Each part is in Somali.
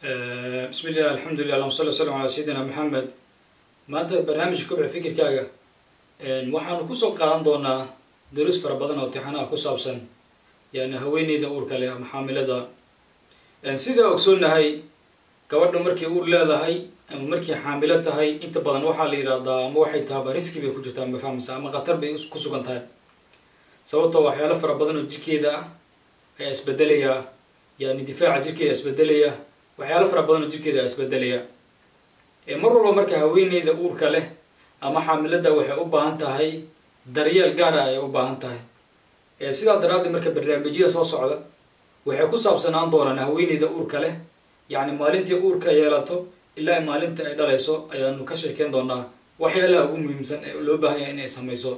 bismi illah alxamdulilah allahuma salli wasalam calaa sayidina maxamed maanta barnaamijka kobca fikirkaaga waxaanu kusoo qaadan doonaa daruus fara badan oo tixanaha ku saabsan yani haweeneyda uurka leh ama xaamilada sidaa ogsoonahay gabadha markay uur leedahay ama markay xaamilo tahay inta badan waxaa la yidhahdaa ama waxay tahaba riski bay ku jirtaa ma fahmaysa ama khatar bay ku sugan tahay sababtoo waxyaalo fara badan oo jirkeeda ah ayaa isbedelaya yani difaaca jirkeeda isbedelaya waxyaalo fara badan oo jirkeeda isbedelaya mar walba marka haweeneyda uurka leh ama xaamilada waxay u baahan tahay daryeel gaara ayay u baahan tahay sidaa daraaddeed marka barnaamijyada soo socda waxay ku saabsanaan doonaan haweeneyda uurka leh yacni maalintii uurka yeelato ilaa maalinta ay dhalayso ayaanu ka sheekeyn doonaa waxyaalaha ugu muhiimsan ee loo baahanya inay samayso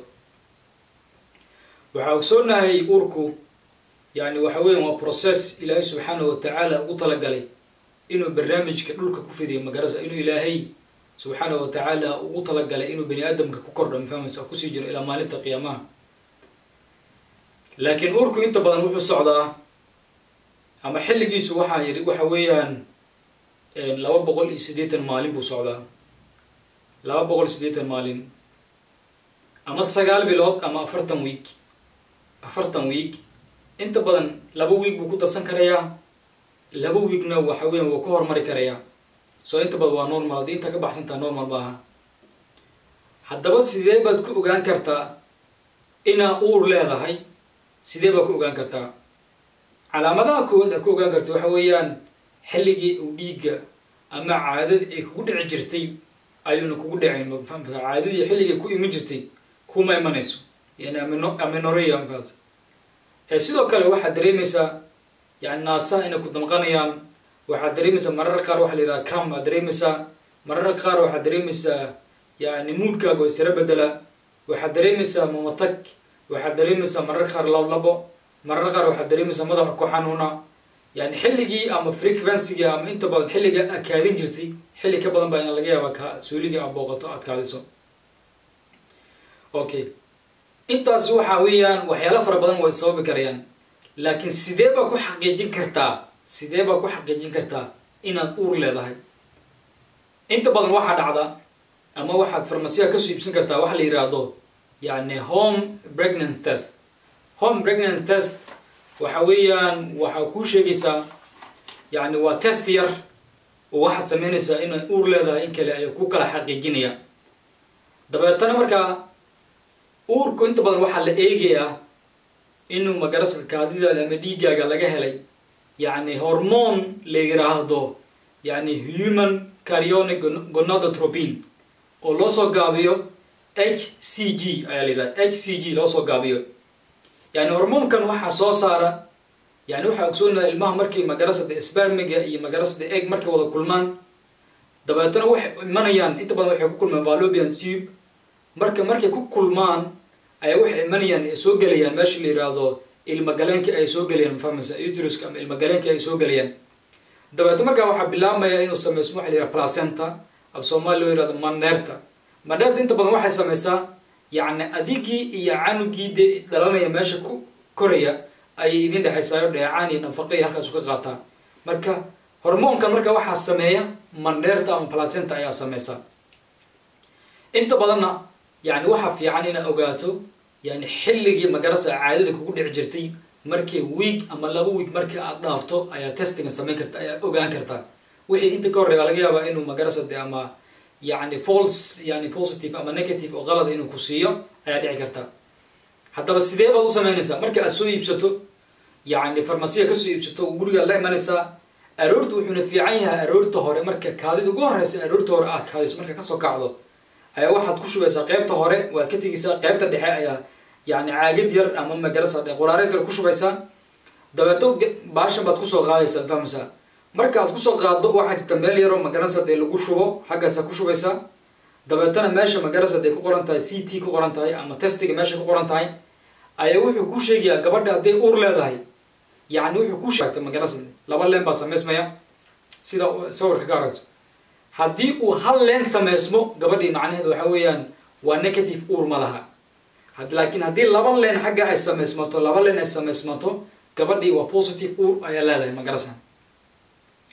waxaa ogsoonahay uurku yani waxa weya waa process ilaahay subxaanahu watacaala ugu talagalay inuu barnaamijka dhulka ku fidiyo magarasa inuu ilaahay subxaanahu watacaala ugu talagalay inuu bani aadamka ku kordho mafahmaysa kusii jiro ilaa maalinta qiyaamaha laakiin uurku inta badan wuxuu socdaa ama xilligiisu waxaa yidhi waxa weeyaan laba boqol iyo siddeetan maalin buu socdaa laba boqol iyo siddeetan maalin ama sagaal bilood ama afartan week afartan week inta badan laba week buu ku darsan karayaa laba weekna waxa weyan wuu ka hormari karayaa soo inta badan waa normal haddii intaa ka baxsantaha normal maaha haddaba sidee baad ku ogaan kartaa inaa uur leedahay sidee baad ku ogaan kartaa calaamadaha koowaad aad ku ogaan karta waxa weeyaan xilligii uu dhiigga ama caadadii ay kugu dhici jirtay ayuuna kugu dhacayn mafahmasa caadadii xilligii ku iman jirtay kuma imanayso yani amino aminoreya mafahas sidoo kale waxaad dareemaysaa yani naasaha inay ku damqanayaan waxaad dareemaysaa marar qaar waxa la yidhaha cram aad dareemaysaa marar qaar waxaad dareemaysaa yani muudkaaga oo isira bedela waxaad dareemaysaa mamatag waxaad dareemaysaa marar qaar lablabo marar qaar waxaad dareemaysaa madaxa ku xanuuna yani xilligii ama frequencyga ama inta badan xilliga aad kaadin jirtay xilli ka badan baa in laga yaaba ka suuliga aad booqato aad kaadiso okay intaas waxa weeyaan waxyaalo fara badan way sababi karayaan laakiin sidee baa ku xaqiijin kartaa sidee baa ku xaqiijin kartaa inaad uur leedahay inta badan waxaa dhacda ama waxaad farmasiyaha kasoo iibsan kartaa waxa la yidhaahdo yani home pregnancy test home pregnancy test waxa weeyaan waxaa kuu sheegaysaa yani waa test yar oo waxaad sameynaysaa inaad uur leedahay in kale ayaa ku kala xaqiijinaya dabeetana markaa uurku inta badan waxaa la eegayaa inuu magarasa kaadidaada ama dhiiggaaga laga helay yani hormone la yiraahdo yani human carionic gonadotropin oo loo soo gaabiyo h c g ayaa la yidhahda h c g loo soo gaabiyo yani hormoonkan waxaa soo saara yani waxaa ogsoonaha ilmaha markay magarasada spermiga iyo magarasada egg markay wada kulmaan dabeetana waxay imanayaan inta badan waxay ku kulmaan valobian tube marka markay ku kulmaan ayaa waxay imanayaan ay soo gelayaan meesha la yidhaahdo ilmagaleenka ay soo gelayaan mafahmaysa uteruska ama ilmagaleenka ay soo gelayaan dabeeto markaa waxaa bilaabmaya inuu sameysmo waxa la yidhaha placenta af soomaali loo yihahdo maneerta maneerta inta badan waxay sameysaa yacni adigii iyo canugii dee dhalanaya meesha ku koraya ayay idin dhexaysaayo dheecaan iyo nafaqay halkaasu ka qaataa marka hormoonkan marka waxaa sameeya maneerta ama placenta ayaa sameysa inta badanna yani waxaa fiican inaad ogaato yani xilligii magarasa caadada kugu dhici jirtay markii week ama laba week markii aad dhaafto ayaa testinga samayn karta ayaa ogaan kartaa wixii inta ka horreya laga yaabaa inuu magarasa de ama yani false yani positive ama negative oo qalada inuu ku siiyo ayaa dhici karta haddaba sidee baad u samaynaysaa marka aad soo iibsato yani farmasiya kasoo iibsato gurigaad la imanaysaa aroorta wuxuuna fiican yahay aroorta hore marka kaadida ugu horeysa aroorta hore aad kaadiso marka kasoo kacdo ayaa waxaad ku shubaysaa qeybta hore waad ka tegaysaa qeybta dhexe ayaa yani caagad yar ama magarasa qoraareed yar ku shubaysaa dabeeto baashan baad kusoo qaadaysaa fahmaysaa marka aad kusoo qaado waxaa jirta meel yaroo magarasa dee lagu shubo xaggaasaa ku shubaysaa dabeetana meesha magarasa dee ku qoran tahay c t ku qoran tahay ama testiga meesha ku qoran tahay ayaa wuxuu kuu sheegayaa gabadha hadday uur leedahay yani wuxuu kuu sheegtay magarasa laba leen baa sameysmaya sida sawirka ka aragto haddii uu hal leen sameysmo gabadhii macnaheedu waxa weeyaan waa negative uur ma laha laakiin haddii laba leen xagga ay sameysmato laba leen ay sameysmato gabadhii waa positive uur ayaa leedahay magarasa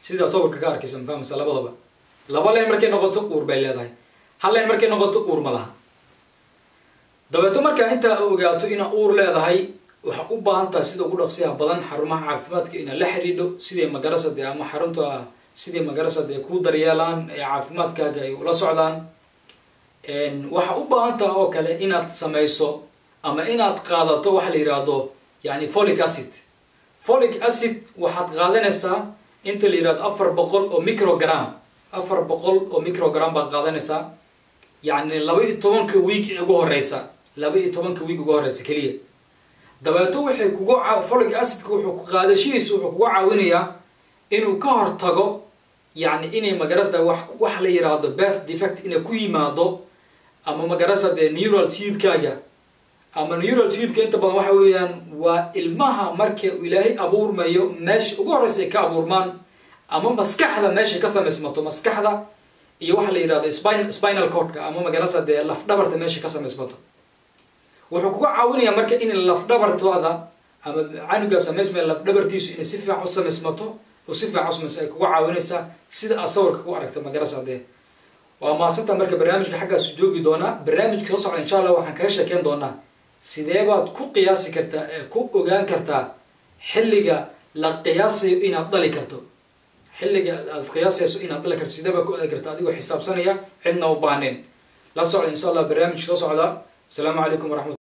sidaa sawirka ka arkaysa ma fahmaysa labadaba laba leen markay noqoto uur bay leedahay hal leen markay noqoto uur ma laha dabeeto markaa intaa ogaato inaa uur leedahay waxaa u baahan tahay sida ugu dhaqsiyaha badan xarumaha caafimaadka inaad la xidhiidho siday magarasade ama xarunta siday magarasade ku daryeelaan ee caafimaadkaaga ay ula socdaan waxaa u baahan taha oo kale inaad samayso ama inaad qaadato waxa la yidhaahdo yani folic acid folic acid waxaad qaadanaysaa inta la yidhahdo afar boqol oo microgram afar boqol oo microgram baad qaadanaysaa yacni laba iyo tobanka wiig ugu horeysa laba iyo tobanka wiig ugu horeysa keliya dabeeto waxay kugu folic acidka wuxuu qaadashihiisu wuxuu kuga caawinayaa inuu ka hortago yacni inay magarasa wax wax la yidhaahdo birth defect inay ku yimaado ama magarasa dee neural tubekaaga ama neural tubeka inta badan waxa weeyaan waa ilmaha marka ilaahay abuurmayo meesha ugu horeysa ay ka abuurmaan ama maskaxda meeshay ka samaysmato maskaxda iyo waxa la yidhahdo spin spinal cordka ama magarasa dee lafdhabarta meeshay ka samaysmato wuxuu kuga caawinayaa marka in lafdhabartooda ama canuga samaysmaya lafdhabartiisu inay si fiican u samaysmato oo si fiican usamayso ay kuga caawinaysaa sida aad sawirka ku aragta magarasa dee waa maasanta marka barnaamijka xaggaasu joogi doonaa barnaamijka soo socda insha allah waxaan kaga sheekeyn doonaa sidee baad ku qiyaasi kartaa ee ku ogaan kartaa xilliga la qiyaasayo inaad dhali karto xilliga aad qiyaasayso inaad dhali karto sidee baad ku ogaan kartaa adigoo xisaabsanaya cidna u baaneen la socda insha allah barnaamijka soo socda asalaamu calaykum waraxmat